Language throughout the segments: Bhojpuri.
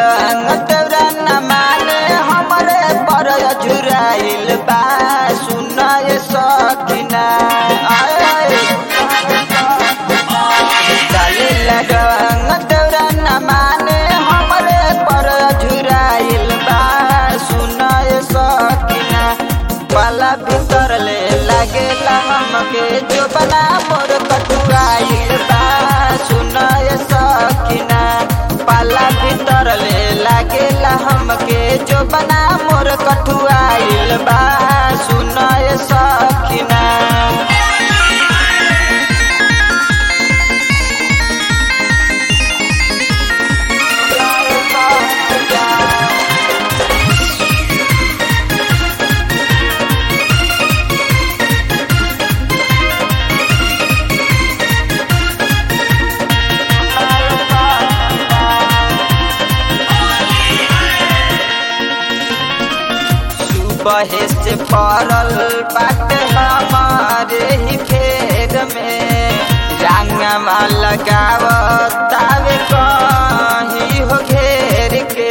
डरा न माने हमरे पर झुराइल बा सुनाए सकिना आए डाले लगन डरा न माने हमरे पर झुराइल बा सुनाए सकिना पाला भीतर ले लागेला हमके जो बना मोर कटुआइल बा सुनाए सकिना पाला भीतर ले लागेला हमके जो बना मोर कटुआइल बा सुनाए सकिना सुबह से पड़ल बाटे हमारे ही खेत में रंगवा लगावत तावे कहीं हो घेर के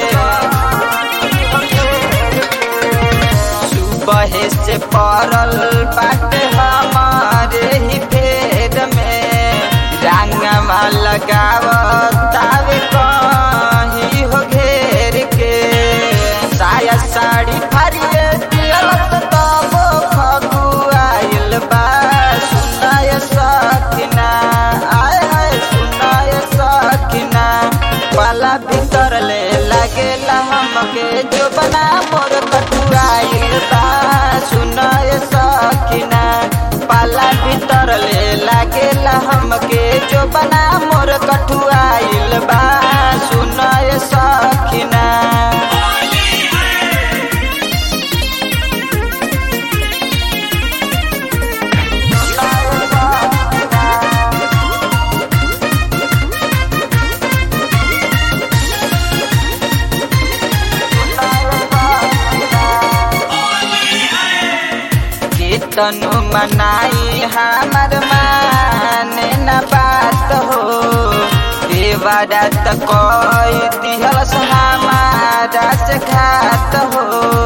सुबह से पड़ल बाटे हमारे ही खेत में रंगवा लगावत तावे कहीं हो घेर के साया साड़ी फरिए दियलत तब खगुआइल बा सुनाय सकिना आय हाय सुनाय सकिना पाला भीतर ले लागेला हमके जो बना मोर कटुआइल बा सुनाय सकिना पाला भीतर ले लागेला हमके जो बना मोर कटुआइल बा सुनाय सकिना तनु मनाई हमर माने न बात हो देवरा त कोई दिहलस हमारा से घात हो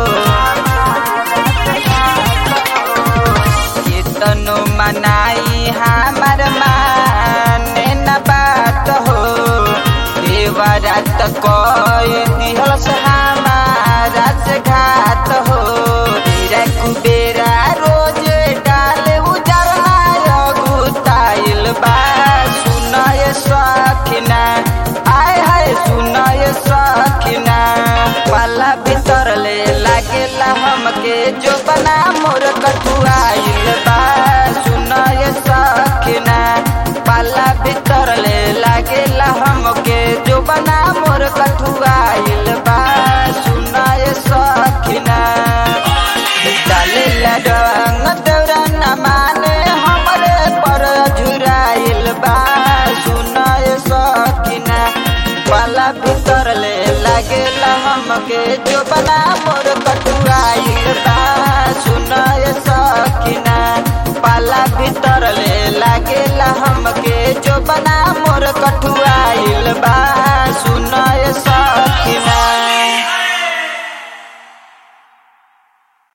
तनु मनाई हमर माने न बात हो देवरा त कोई दिहलस हमारा से घात हो तेरा कुबेरा रोज डाले उजरना गुताइल बा सुनाय सखिना आय हाय सुनाय सखिना पाला भीतर ले लागेला हमके जो बना मोर कटुआइल बा सुनाय सखिना पाला भीतर ले लागेला हमके जो बना मोर कटुआइल बा सुनाय सखिना डाले लगन डरा न माने हमरे पर झुराइल बा सुनाय सकिना पाला भीतर ले लागेला हमके जो बना मोर कटुआइल बा सुनाय सकिना पाला भीतर ले लागेला हमके जो बना